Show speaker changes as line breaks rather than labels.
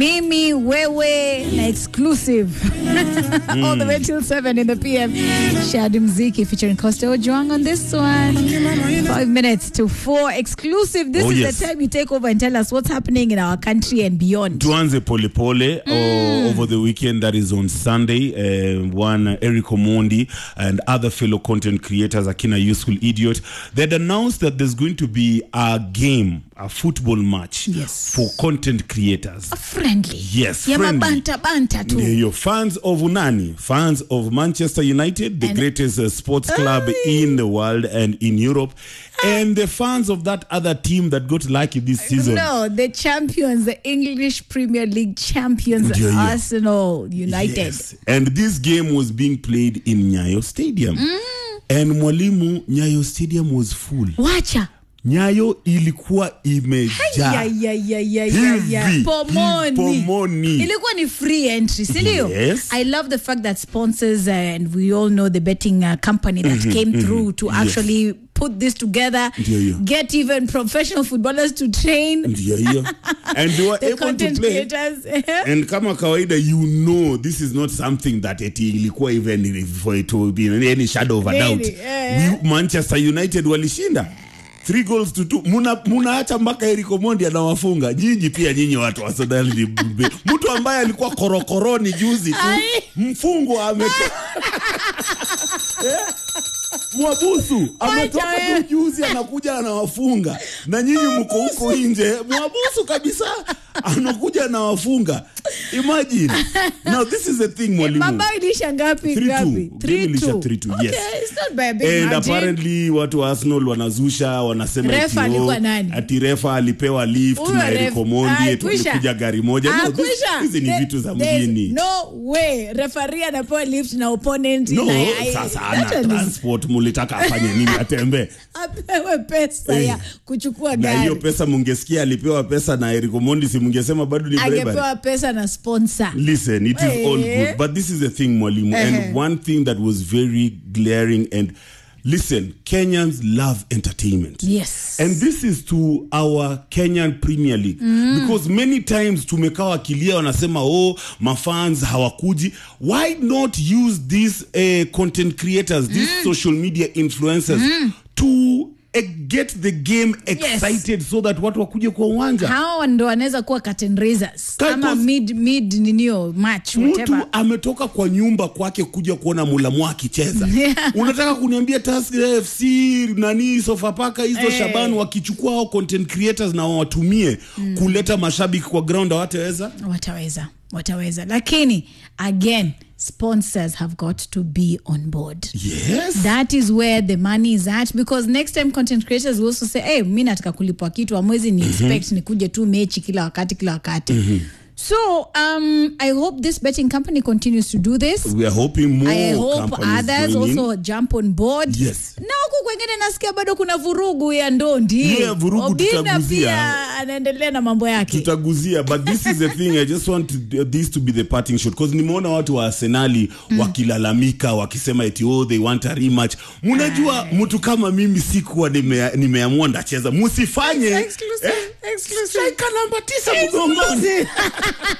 mimi wewe na exclusive all the way till 7 in the pm shadi mziki featuring costa ojwang on this one five minutes to four exclusive this
Oh,
is
yes.
the time you take over and tell us what's happening in our country and beyond
tuanze polepole mm. over the weekend that is on sunday uh, one uh, eric omondi and other fellow content creators akina useful idiot they had announced that there's going to be a game a football match
Yes.
for content creators
friendly
Yes,
ya
friendly.
mabanta banta tu
Your fans of nani? Fans of Manchester United, the
And-
greatest uh, sports club in the world and in Europe, and the fans of that other team that got lucky this season.
no the champions the english premier league champions
Ndio hiyo.
arsenal united
Yes. And this game was being played in Nyayo Stadium. And Mwalimu, Nyayo Stadium was full.
wacha
Nyayo ilikuwa imejaa.
Ya, ya, ya, ya, ya, ya.
Hivi,
pomoni
pomoni.
ilikuwa ni free entry sindio
Yes.
i love the fact that sponsors uh, and we all know the betting uh, company that came through to actually put this together
Ndio hiyo.
get even professional footballers to train
Ndio hiyo. And they were
the
able to
content
play.
creators
and kama kawaida you know this is not something that eti ilikuwa even for it to be in any shadow of a
Really?
doubt
Eh.
We- manchester united walishinda three goals to two muna munaacha mpaka Eric Omondi anawafunga nyinyi pia nyinyi watu wa Sudan ni mbe- mtu ambaye alikuwa korokoroni juzi tu
Ai.
mfungwa ametoka Mwabusu ametoka
wewe.
tu juzi anakuja anawafunga na nyinyi mko huko nje. Mwabusu kabisa anakuja anawafunga. Imagine. Now this is the thing mwalimu.
mabao ilisha ngapi
3-2.
ngapi
Game ilisha
3-2.
3-2, yes.
Okay, it's not by a big
And
margin.
apparently watu wa Arsenal wanazusha wanasema
Refa
eti, oh,
alikuwa nani?
ati refa alipewa lift
Huyo
na Eric
ref-
Omondi
Ah,
eti
kwisha.
walikuja gari moja.
Ah,
No, this-
kwisha.
hizi ni
There-
vitu za
there's
mjini.
no way referee anapewa lift na opponent
No,
na- I-
sasa
that
ana
one is-
transport mulitaka afanye nini atembee?
apewe pesa
Eh.
ya kuchukua
na hiyo
gari
pesa mungesikia alipewa pesa na Eric Omondi si mungesema bado ni bribery.
angepewa pesa na sponsor
Listen, it is all
Eh.
good. But this is the thing, Mwalimu.
Uh-huh.
And one thing that was very glaring and listen, Kenyans love entertainment.
yes
And this is to our Kenyan Premier League because many times tumekaa wakilia wanasema oh mafans hawakuji why not use these uh, content creators these social media influencers to uh, get the game excited so that watu wakuje kwa uwanja
hawa ndo wanaweza kuwa curtain raisers
Ka-
ama
cause-
mid mid ninio match
mtu
whatever
ametoka kwa nyumba kwake kuja kuona mulamu akicheza unataka kuniambia Tusker fc nani sofapaka hizo
Eh.
shaban wakichukua hao content creators na wawatumie kuleta mashabiki kwa ground hawataweza
wataweza wataweza lakini again sponsors have got to be on board
yes
that is where the money is at because next time content creators will also say hey, mi nataka kulipwa kitu amwezi ni expect nikuje tu mechi kila wakati kila wakati so um, i hope this betting company continues to do this
we are hoping more
I hope
companies
others
join in.
also jump on board.
Yes.
Na huku kwengine nasikia bado kuna vurugu ya ndondi.
Yeah, vurugu
Obina
tutaguzia.
pia anaendelea na mambo yake.
tutaguzia but this is the thing i just want to, this to be the parting shot because nimeona watu wa arsenali wakilalamika wakisema eti oh they want a rematch mnajua mtu kama mimi sikuwa nimea- nimeamua ndacheza musifanye
Exclusive,
eh,
exclusive.
striker namba tisa mgongoni